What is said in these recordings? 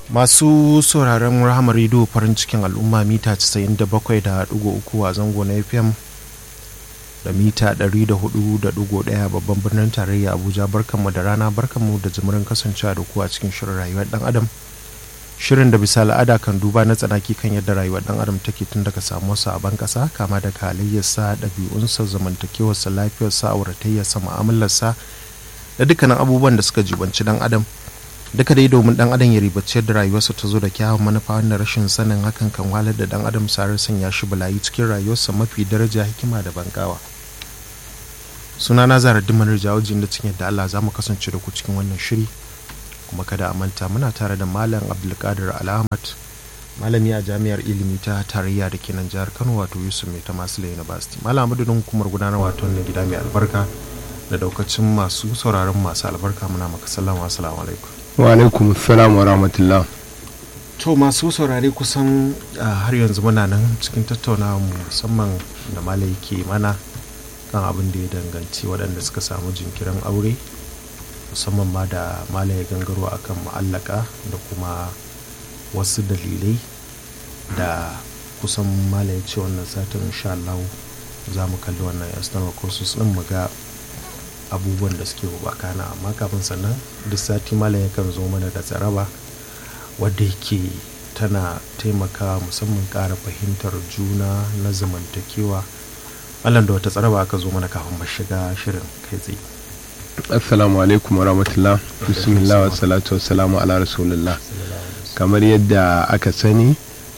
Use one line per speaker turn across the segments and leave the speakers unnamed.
masu sauraron rahama rediyo farin cikin al'umma mita 97.3 a zango na fm da mita 104.1 babban birnin tarayya abuja barkanmu da rana barkanmu da jimirin kasancewa da ku a cikin shirin rayuwar dan adam shirin da bisa al'ada kan duba na tsanaki kan yadda rayuwar dan adam take tun daga samuwarsa a ban kasa kama daga halayyarsa ɗabi'unsa zamantakewarsa lafiyarsa auratayyarsa mu'amalarsa da dukkanin abubuwan da suka jibanci dan adam duka dai domin dan adam ya ribaci yadda rayuwarsa ta zo da kyawun manufa wanda rashin sanin hakan kan walar da dan adam sarar sanya shi balayi cikin rayuwarsa mafi daraja hikima da bangawa suna na zara dimanar jawajin da cikin yadda Allah za mu kasance da ku cikin wannan shiri kuma kada a manta muna tare da malam abdulkadir al'ahmad malami a jami'ar ilimi ta tarayya da ke nan jihar kano wato yusuf mai ta masu university malam madadin hukumar gudanar wato na gida mai albarka da daukacin masu sauraron masu albarka muna maka sallama assalamu alaikum
wa alaikum salam wa rahmatullah
to masu saurare kusan har yanzu muna nan cikin tattaunawa musamman da malai ke mana kan abin da ya danganci waɗanda suka samu jinkirin aure musamman ma da malai gangaro akan ma'allaka da kuma wasu dalilai da kusan malai ce wannan satin insha Allah za mu kalli wannan external courses din mu ga abubuwan da suke bakana amma kafin sannan duk sati malam yakan zo mana da tsaraba wadda yake tana taimaka musamman ƙara fahimtar juna na zamantakewa malam da wata tsaraba aka zo mana kafin shiga shirin kai tsaye
assalamu alaikum wa rahmatullah bismillah wa salatu wa salamu ala rasulullah kamar yadda aka sani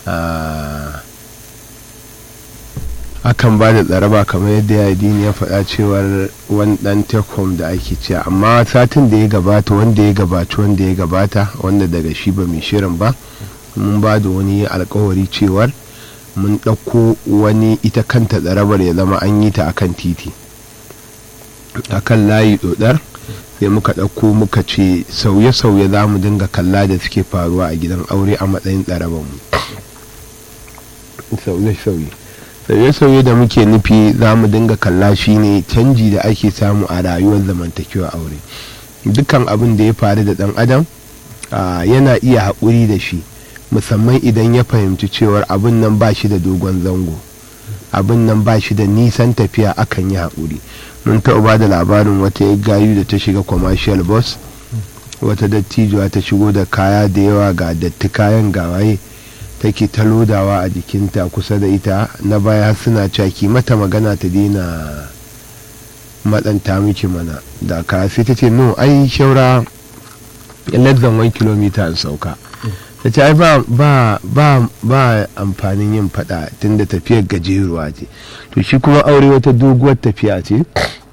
akan ba da tsaraba kamar yadda ya dini ya faɗa cewar wani ɗan tekom da ake cewa amma satin da ya gabata wanda ya gabaci wanda ya gabata wanda daga shi ba mai shirin ba mun ba da wani alkawari cewar mun ɗauko wani ita kanta tsarabar ya zama an yi ta akan titi akan layi ɗodar sai muka ɗauko muka ce sauye-sauye za mu dinga kalla da suke faruwa a gidan aure a matsayin tsarabar mu sauye-sauye sauye-sauye da muke nufi za mu dinga kalla shi ne canji da ake samu a rayuwar zamantakewa aure dukkan abin da ya faru da dan adam yana iya haƙuri da shi musamman idan ya fahimci cewar abin nan ba shi da dogon zango abin nan ba shi da nisan tafiya akan yi haƙuri mun taɓa ba da labarin wata ya gayu da ta shiga commercial bus wata dattijuwa ta shigo da kaya da yawa ga datti kayan gawaye take ta lodawa a jikinta kusa da ita na baya suna caki mata magana ta daina matsanta miki mana da ka sai ta ce no ai shaura less than one kilomita in sauka ta ce ai ba ba ba amfanin yin fada tunda tafiyar gajeruwa ce to shi kuma aure wata doguwar tafiya ce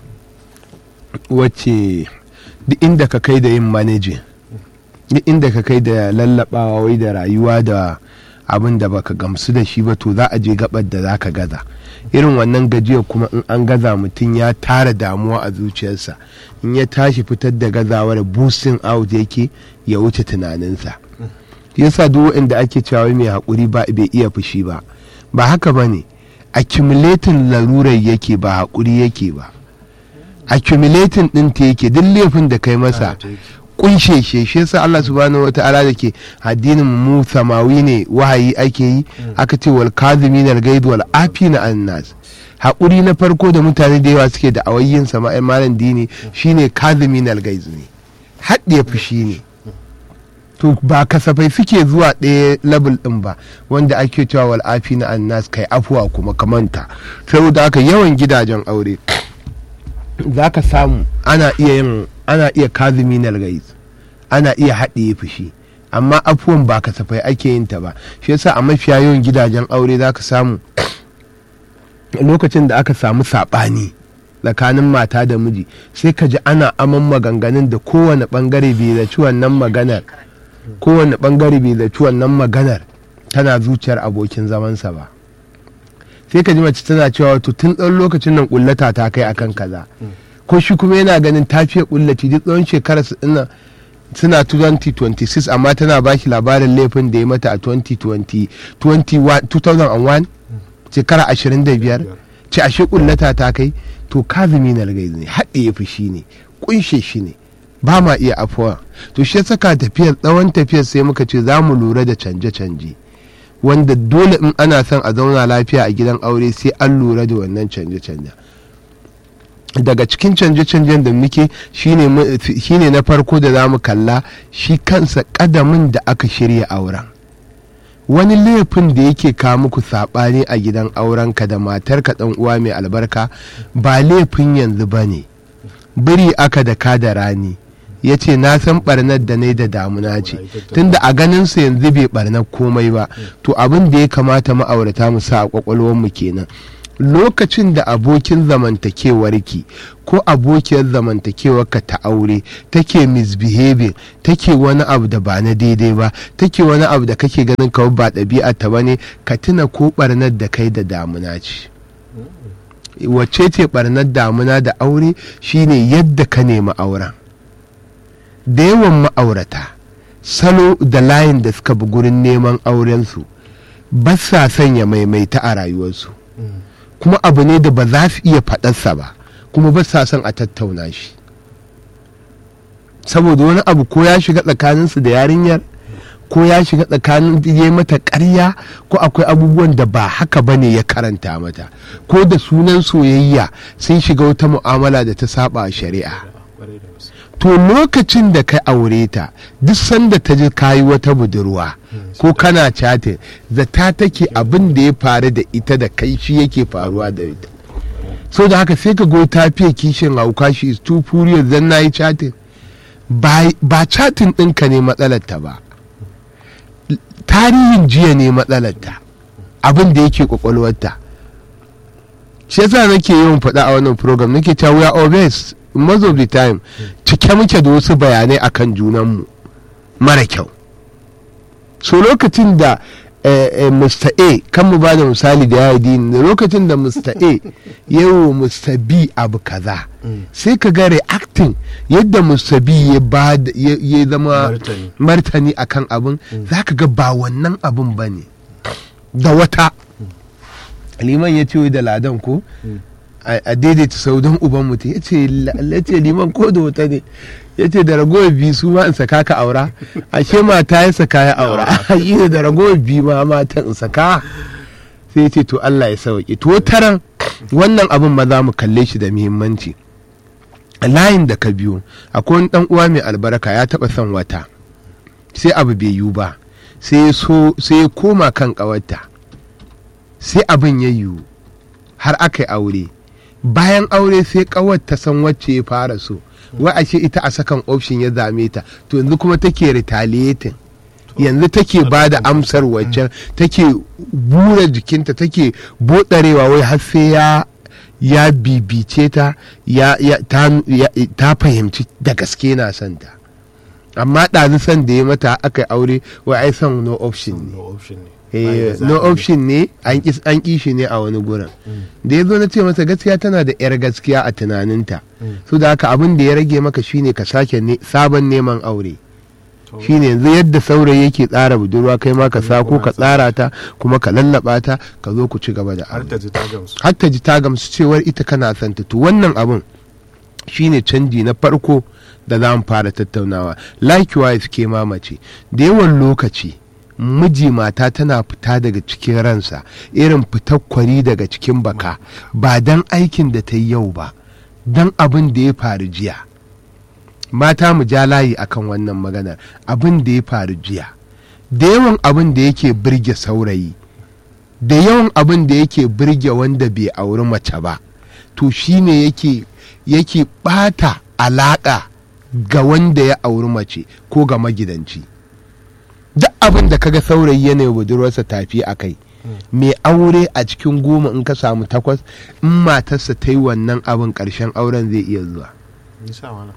wacce duk inda ka kai da yin manajin duk inda ka kai da lallabawa wai da rayuwa da abin da baka gamsu da shi ba to za a je gabar da za ka gaza irin wannan gajiyar kuma in an gaza mutum ya tara damuwa a zuciyarsa in ya tashi fitar da gazawar boosting out yake ya wuce tunaninsa yasa duk wanda ake cewa mai haƙuri ba bai iya fushi ba ba haka ba ne accumulating larurar yake ba haƙuri yake ba accumulating ɗinta yake duk laifin da kai masa kunshe shi shi yasa Allah subhanahu wata'ala da ke addinin mu samawi ne wahayi ake yi aka ce wal kazimin al gaid wal afina an nas haƙuri na farko da mutane da yawa suke da awayyin sama'in malam dini shine kazimin al gaid ne haɗe fushi ne to ba kasafai suke zuwa ɗaya level ɗin ba wanda ake cewa wal afina an nas kai afuwa kuma kamanta saboda haka yawan gidajen aure za ka samu ana iya yin ana iya kazumi na ana iya haɗiye fushi amma afuwan ba kasafai ake yin ta ba shi yasa a mafiya yawan gidajen aure za ka samu lokacin da aka samu saɓani tsakanin mata da miji sai ka ji ana aman maganganun da kowane ɓangare bai zaci wannan maganar kowane ɓangare bai zaci wannan maganar tana zuciyar abokin zamansa ba sai ka ji mace tana cewa wato tun ɗan lokacin nan ƙullata ta kai akan kaza ko shi kuma yana ganin tafiya ƙullaci duk tsawon shekarar su ina suna 2026 amma tana ba shi labarin laifin da ya mata a 2020 2001 shekara 25 ce ashe ƙullata ta kai to kazumi na ne haɗe ya fushi ne ƙunshe shi ne ba ma iya afuwa to shi ya saka tafiyar tsawon tafiyar sai muka ce za mu lura da canje-canje wanda dole in ana son a zauna lafiya a gidan aure sai an lura da wannan canje-canje daga cikin canje-canjen da muke shine mu- shine na farko da za mu kalla shi kansa kadamin da aka shirya auren wani laifin da yake kawo muku saɓani a gidan aurenka da matarka ɗan uwa mai albarka ba laifin yanzu ba ne biri aka da ka da rani ya ce na san ɓarnar da ne da damuna ce tunda a ganinsa yanzu bai ɓarnar komai ba to abin da ya kamata ma'aurata mu sa a ƙwaƙwalwarmu kenan lokacin da abokin zamantakewarki ko abokiyar zamantakewarka ta aure take misbehaving take wani abu da ba na daidai ba take wani abu da kake ganin kawai ba ɗabi'a ta bane ka tuna ko ɓarnar da kai da damuna ce wacce ce ɓarnar damuna da aure shine yadda ka nemi auren da yawan ma'aurata salo da layin da suka bi gurin neman aurensu ba sa sanya maimaita a rayuwarsu kuma abu ne da ba za su iya faɗarsa ba kuma ba sa son a tattauna shi saboda wani abu ko ya shiga tsakaninsu da yarinyar ko ya shiga tsakanin ya yi mata ƙarya ko akwai abubuwan da ba haka ba ne ya karanta mata ko da sunan soyayya sun shiga wata mu'amala da ta saba a shari'a to lokacin da ka aure ta duk sanda ta ji kayi wata budurwa ko kana chatin zata take abin da ya faru da ita da kai shi yake faruwa da ita so da haka sai ka go ta fiye kishin hauka shi is too furious dan na yi chatin ba ba chatin ɗinka ne matsalarta ba tarihin jiya ne matsalarta abin da yake kwakwalwarta shi yasa nake yawan faɗa a wannan program nake cewa we are obese most of the time cike muke da wasu bayanai akan junanmu mara kyau so lokacin da eh, eh, Mr. A kan mu ba da misali da ya yi da lokacin da Mr. A yawo Mr. B abu kaza sai ka ga reacting yadda Mr. B ya ba da- ya ya zama
Martani.
martani akan abin za ka ga ba wannan abin ba ne da wata liman ya ce wai da ladan ko a a daidaita sau don uban mutum ya ce la- ya ce liman ko da wata ne ya ce da ragowar biyu su ma in saka ka aura ashe mata ya saka ya aura yi ne da ragowar biyu ma mata in saka sai ya ce to Allah ya sauke to taran wannan abin ma za mu kalle shi da muhimmanci a layin da ka biyo akwai wani dan uwa mai albarka ya taba son wata sai abu bai yiwu ba sai ya so sai ya koma kan kawarta sai abin ya yiwu har aka yi aure bayan aure sai kawar ta san wacce ya fara so wai ashe ita a sakan option ya zame ta to yanzu kuma take retaliating yanzu take ba da amsar waccan take bura jikinta take bodarewa wai har sai ya ya bibice ta ya, ya, ta, ya, ta fahimci da gaske na son ta amma ɗazu son da ya mata aka yi aure wai ai son no option ne
no option ne
Eh, no option ne an ƙi an ƙi shi ne a wani gurin da ya zo na ce masa gaskiya tana da 'yar gaskiya a tunaninta su da haka abin da ya rage maka shine ka sake ne- sabon neman aure shine yanzu yadda saurayi yake tsara budurwa kai ma ka sa ko ka tsara ta kuma ka lallaba ta ka zo ku ci gaba da
har
aure
ta ji ta gamsu
har ta ji ta gamsu cewar ita kana son ta to wannan abin shine canji na farko da za mu fara tattaunawa likewise ke mamace da yawan lokaci miji mata tana fita daga cikin ransa irin fitar kwari daga cikin baka ba dan aikin da ta yi yau ba dan abin da ya faru jiya mata mu ja layi akan wannan maganar abin da ya faru jiya da yawan abin da yake birge saurayi da yawan abin da yake birge wanda bai auri mace ba to shine yake yake bata alaka ga wanda ya auri mace ko ga magidanci duk abin da kaga saurayi yana yi budurwarsa tafi a kai mai aure a cikin goma in ka samu takwas in matarsa ta yi wannan abin ƙarshen auren zai iya zuwa
nisa wala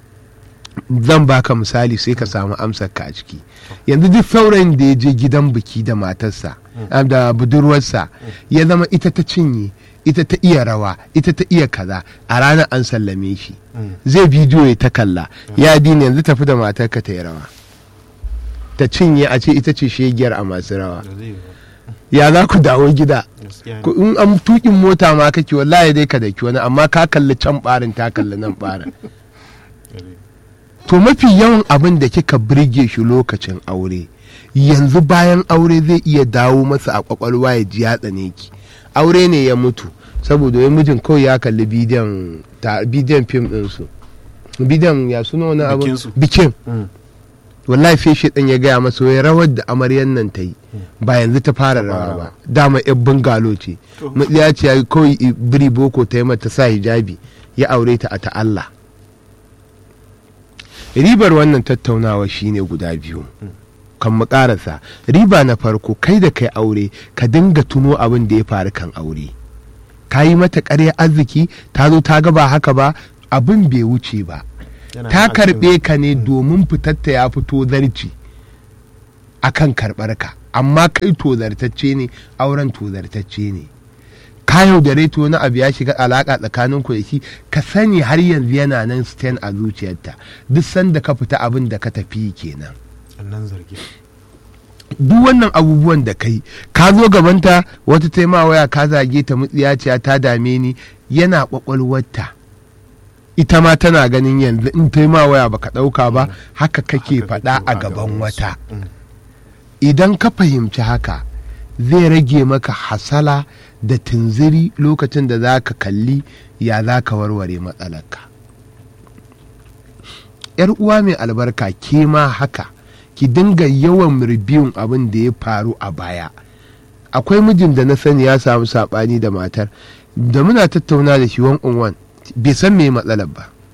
zan baka misali sai ka samu amsar ka a ciki yanzu duk saurayin da ya je gidan biki da matarsa ah, da budurwarsa ya zama ita ta cinye ita ta iya rawa ita ta iya kaza a ranar an sallame shi zai bidiyo ya ta kalla ya dina yanzu tafi da matarka ta yi rawa ta cinye a ce ita ce shegiyar a masu rawa
da zai yi ba.
ya za ku dawo gida
gaskiya ne
Ko in an tukin mota ma kake wallahi dai ka daki wani amma ka kalli can barin ta kalli nan barin to mafi yawan abin da kika birge shi lokacin aure yanzu bayan aure zai iya dawo masa a kwakwalwa ya ji ya tsane ki aure ne ya mutu saboda wai mijin kawai ya kalli bidiyon ta bidiyon fim ɗinsu bidiyon ya suna wani abu
Bikinsu.
bikin wallahi sai shi ya gaya masa wai rawar da amaryan nan ta yi ba yanzu ta fara rawa ba dama yan bungalo ce
To.
ya ce ya kawai i- biri boko ta yi mata sa hijabi ya aure ta a ta Allah ribar wannan tattaunawa shine guda biyu kan mu karasa riba na farko kai da kai aure ka dinga tuno abin da ya faru kan aure ka yi mata ƙarya arziki ta zo ta ga ba haka ba abin bai wuce ba
Yana
ta
nan a cikin-
karɓe ka ne domin fitatta ya fito zarci a kan karɓar ka amma kai tozartacce ne auren tozartacce ne ka yaudare to wani abu ya shiga alaƙa tsakanin ku da shi ka sani har yanzu yana nan stand a zuciyarta duk sanda ka fita abin da ka tafi kenan
Wannan zargi.
duk wannan abubuwan da kai ka zo gabanta wata taima waya ka zage ta mutsiyaciya ta dame ni yana kwakwalwarta ita ma tana ganin yanzu in taima waya baka ɗauka ba haka kake
Haka
faɗa
kake
a
wa
gaban
wasu.
wata
Mm.
idan ka fahimci haka zai rage maka hasala da tunziri lokacin da za ka kalli ya za ka warware matsalarka yar uwa mai albarka ke ma haka ki dinga yawan ribiyun abin da ya faru a baya akwai mijin da na sani ya samu saɓani da matar da muna tattauna da shi wan on wan bai san me matsalar ba